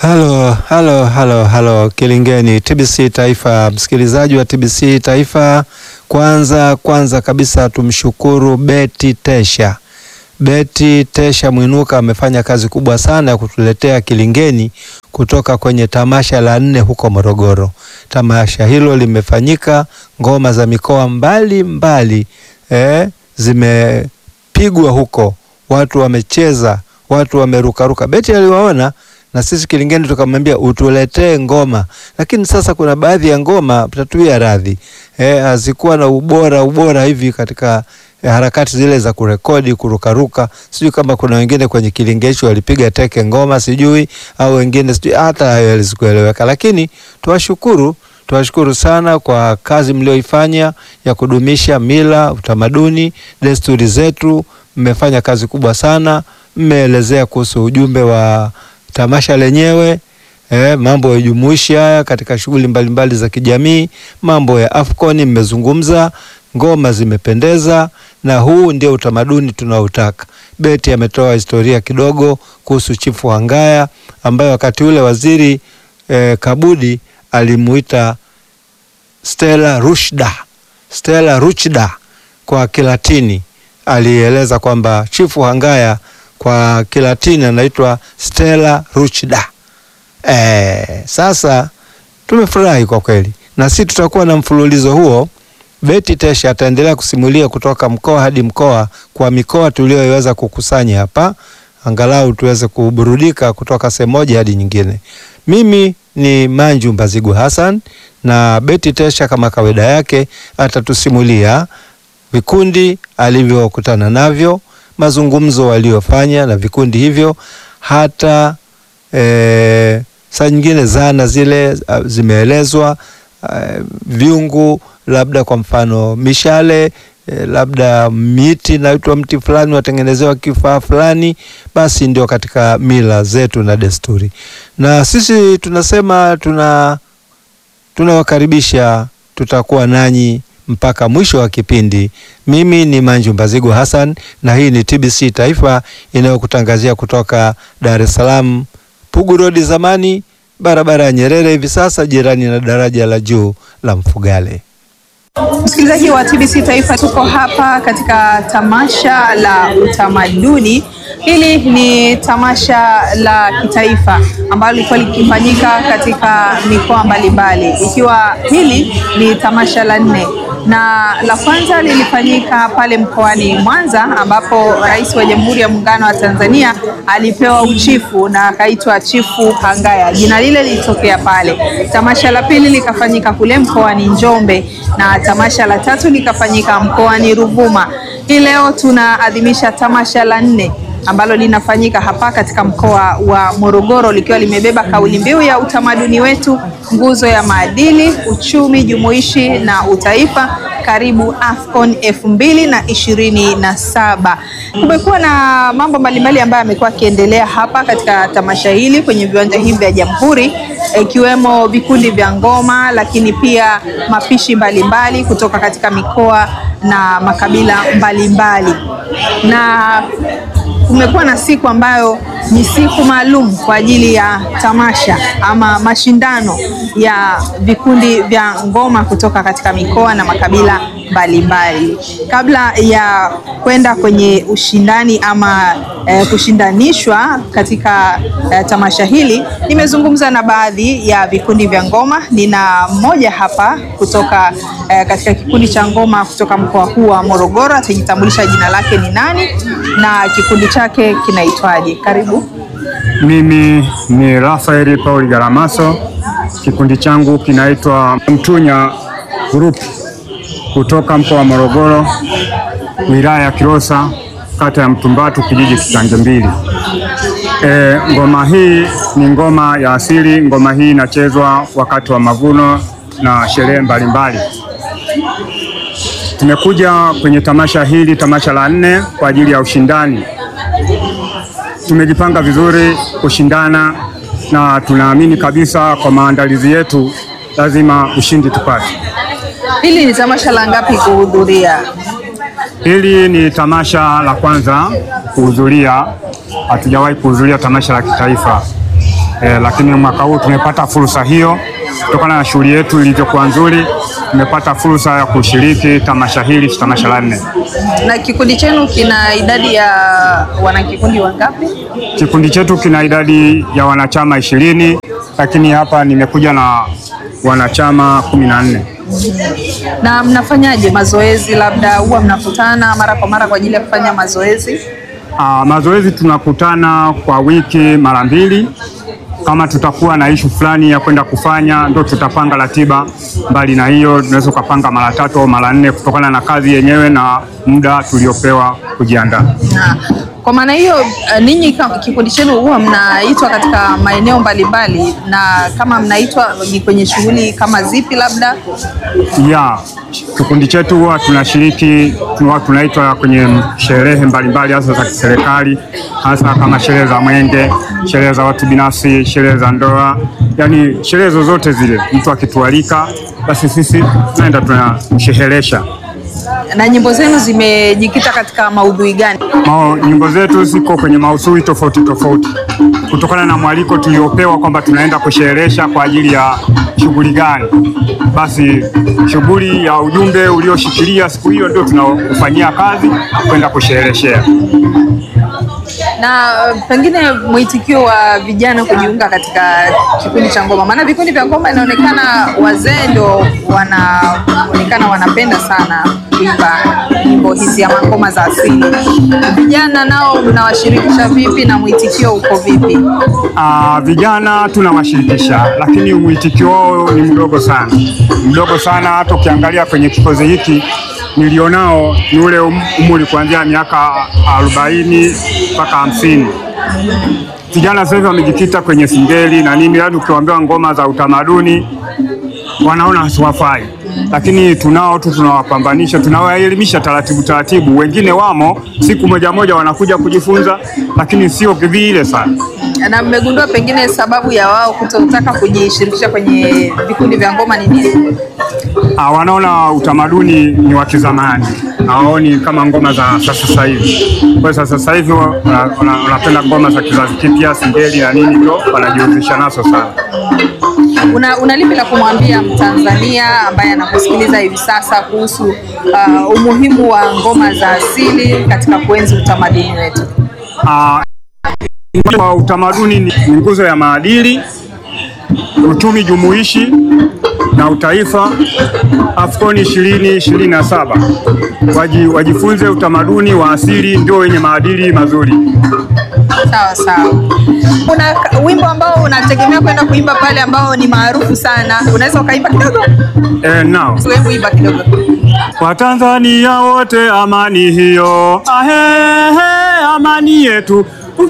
Halo, halo, halo, halo Kilingeni, TBC Taifa, msikilizaji wa TBC Taifa. Kwanza kwanza kabisa tumshukuru Beti Tesha. Beti Tesha Mwinuka amefanya kazi kubwa sana ya kutuletea Kilingeni kutoka kwenye tamasha la nne huko Morogoro. Tamasha hilo limefanyika, ngoma za mikoa mbali mbali eh, zimepigwa huko, watu wamecheza, watu wamerukaruka. Beti aliwaona na sisi Kilingeni tukamwambia utuletee ngoma, lakini sasa kuna baadhi ya ngoma tatuia radhi eh, hazikuwa na ubora ubora hivi katika eh, harakati zile za kurekodi kurukaruka. Sijui kama kuna wengine kwenye Kilingeshi walipiga teke ngoma sijui, au wengine sijui, hata hayo yalizikueleweka, lakini tuwashukuru tuwashukuru sana kwa kazi mlioifanya ya kudumisha mila, utamaduni, desturi zetu. Mmefanya kazi kubwa sana, mmeelezea kuhusu ujumbe wa tamasha lenyewe eh, mambo ya jumuishi haya katika shughuli mbalimbali za kijamii, mambo ya Afcon mmezungumza, ngoma zimependeza, na huu ndio utamaduni tunaotaka. Beti ametoa historia kidogo kuhusu Chifu Hangaya ambaye wakati ule waziri eh, Kabudi alimuita Stella Ruchda, Stella Ruchda kwa Kilatini. Alieleza kwamba Chifu Hangaya kwa Kilatini anaitwa Stella Ruchda. Eh, sasa tumefurahi kwa kweli, na sisi tutakuwa na mfululizo huo. Beti Tesha ataendelea kusimulia kutoka mkoa hadi mkoa kwa mikoa tuliyoweza kukusanya hapa, angalau tuweze kuburudika kutoka sehemu moja hadi nyingine. Mimi ni Manju Mbazigu Hassan na Beti Tesha kama kawaida yake atatusimulia vikundi alivyokutana navyo mazungumzo waliofanya na vikundi hivyo, hata e, saa nyingine zana zile a, zimeelezwa a, viungu, labda kwa mfano mishale e, labda miti naitwa mti fulani watengenezewa kifaa fulani, basi ndio katika mila zetu na desturi, na sisi tunasema tuna tunawakaribisha, tutakuwa nanyi mpaka mwisho wa kipindi. Mimi ni Manju Mbazigu Hassan na hii ni TBC Taifa inayokutangazia kutoka Dar es Salaam, Pugu Road zamani, barabara ya Nyerere hivi sasa, jirani na daraja la juu la Mfugale. Msikilizaji wa TBC Taifa, tuko hapa katika tamasha la utamaduni. Hili ni tamasha la kitaifa ambalo lilikuwa likifanyika katika mikoa mbalimbali, ikiwa hili ni tamasha la nne na la kwanza lilifanyika pale mkoani Mwanza ambapo Rais wa Jamhuri ya Muungano wa Tanzania alipewa uchifu na akaitwa Chifu Hangaya. Jina lile lilitokea pale. Tamasha la pili likafanyika kule mkoani Njombe na tamasha la tatu likafanyika mkoani Ruvuma. Hii leo tunaadhimisha tamasha la nne ambalo linafanyika hapa katika mkoa wa Morogoro likiwa limebeba kauli mbiu ya utamaduni wetu, nguzo ya maadili, uchumi jumuishi na utaifa. Karibu Afcon elfu mbili na ishirini na saba. Kumekuwa na mambo mbalimbali ambayo yamekuwa yakiendelea hapa katika tamasha hili kwenye viwanja hivi vya Jamhuri, ikiwemo vikundi vya ngoma, lakini pia mapishi mbalimbali mbali kutoka katika mikoa na makabila mbalimbali mbali. na kumekuwa na siku ambayo ni siku maalum kwa ajili ya tamasha ama mashindano ya vikundi vya ngoma kutoka katika mikoa na makabila mbalimbali. Kabla ya kwenda kwenye ushindani ama eh, kushindanishwa katika eh, tamasha hili, nimezungumza na baadhi ya vikundi vya ngoma. Nina mmoja hapa kutoka eh, katika kikundi cha ngoma kutoka mkoa huu wa Morogoro, atajitambulisha jina lake ni nani na kikundi chake kinaitwaje. Karibu. Mimi ni Rafaeli Pauli Garamaso, kikundi changu kinaitwa Mtunya Group kutoka mkoa wa Morogoro, wilaya ya Kilosa, kata ya Mtumbatu, kijiji Kisange mbili. E, ngoma hii ni ngoma ya asili. Ngoma hii inachezwa wakati wa mavuno na sherehe mbalimbali. Tumekuja kwenye tamasha hili, tamasha la nne kwa ajili ya ushindani. Tumejipanga vizuri kushindana na tunaamini kabisa kwa maandalizi yetu lazima ushindi tupate. Hili ni tamasha la ngapi kuhudhuria? Hili ni tamasha la kwanza kuhudhuria, hatujawahi kuhudhuria tamasha la kitaifa. e, lakini mwaka huu tumepata fursa hiyo kutokana na shughuli yetu ilivyokuwa nzuri, tumepata fursa ya kushiriki tamasha hili, tamasha la nne. Na kikundi chenu kina idadi ya wanakikundi wangapi? Kikundi chetu kina idadi ya wanachama ishirini, lakini hapa nimekuja na wanachama kumi na nne. Na mnafanyaje mazoezi? Labda huwa mnakutana mara kwa mara kwa ajili ya kufanya mazoezi? Ah, mazoezi tunakutana kwa wiki mara mbili. Kama tutakuwa na ishu fulani ya kwenda kufanya, ndo tutapanga ratiba. Mbali na hiyo, tunaweza ukapanga mara tatu au mara nne kutokana na kazi yenyewe na muda tuliopewa kujiandaa. Na kwa maana hiyo uh, ninyi kama kikundi chenu huwa mnaitwa katika maeneo mbalimbali, na kama mnaitwa ni kwenye shughuli kama zipi? Labda Ya kikundi chetu huwa tunashiriki, huwa tunaitwa kwenye sherehe mbalimbali, hasa za kiserikali, hasa kama sherehe za mwenge, sherehe za watu binafsi, sherehe za ndoa, yaani sherehe zozote zile. Mtu akitualika, basi sisi tunaenda tunamsherehesha. na nyimbo zenu zimejikita katika maudhui gani? Mao, nyimbo zetu ziko kwenye maudhui tofauti tofauti kutokana na mwaliko tuliopewa kwamba tunaenda kusherehesha kwa ajili ya shughuli gani. Basi shughuli ya ujumbe ulioshikilia siku hiyo ndio tunaofanyia kazi kwenda kushereheshea. Na uh, pengine mwitikio wa vijana kujiunga katika kikundi cha ngoma, maana vikundi vya ngoma inaonekana wazee ndo wanaonekana wanapenda sana kuimba nyimbo hizi ama ngoma za asili. Vijana nao mnawashirikisha vipi na mwitikio uko vipi? Ah, vijana tunawashirikisha, lakini mwitikio wao ni mdogo sana, mdogo sana. Hata ukiangalia kwenye kikozi hiki nilionao ni ule um- umri kuanzia miaka arobaini mpaka hamsini. Vijana sasa hivi wamejikita kwenye singeli na nini, yaani ukiwaambia ngoma za utamaduni wanaona hasiwafai, lakini tunao tu, tunawapambanisha, tunawaelimisha taratibu taratibu. Wengine wamo siku moja moja wanakuja kujifunza, lakini sio vile sana. Na mmegundua pengine sababu ya wao kutotaka kujishirikisha kwenye vikundi vya ngoma ni nini? Ah, wanaona utamaduni ni wa kizamani, hawaoni kama ngoma za sasa sasa hivi. Kwa hiyo sasa hivi wa- wana- wana- wanapenda ngoma za kizazi kipya, singeli na nini, ndio wanajihusisha nazo sana. Una, una lipi la kumwambia Mtanzania ambaye anakusikiliza hivi sasa kuhusu uh, umuhimu wa ngoma za asili katika kuenzi utamaduni wetu? Ah, kwa utamaduni ni ni nguzo ya maadili, uchumi jumuishi na utaifa. AFCON ishirini ishirini na saba Waji, wajifunze utamaduni wa asili, ndio wenye maadili mazuri. Sawa sawa. Kuna k- wimbo ambao unategemea kwenda kuimba pale ambao ni maarufu sana, unaweza ukaimba kidogo? Eh, now Hebu imba kidogo. Watanzania wote amani hiyo, ahehe, amani yetu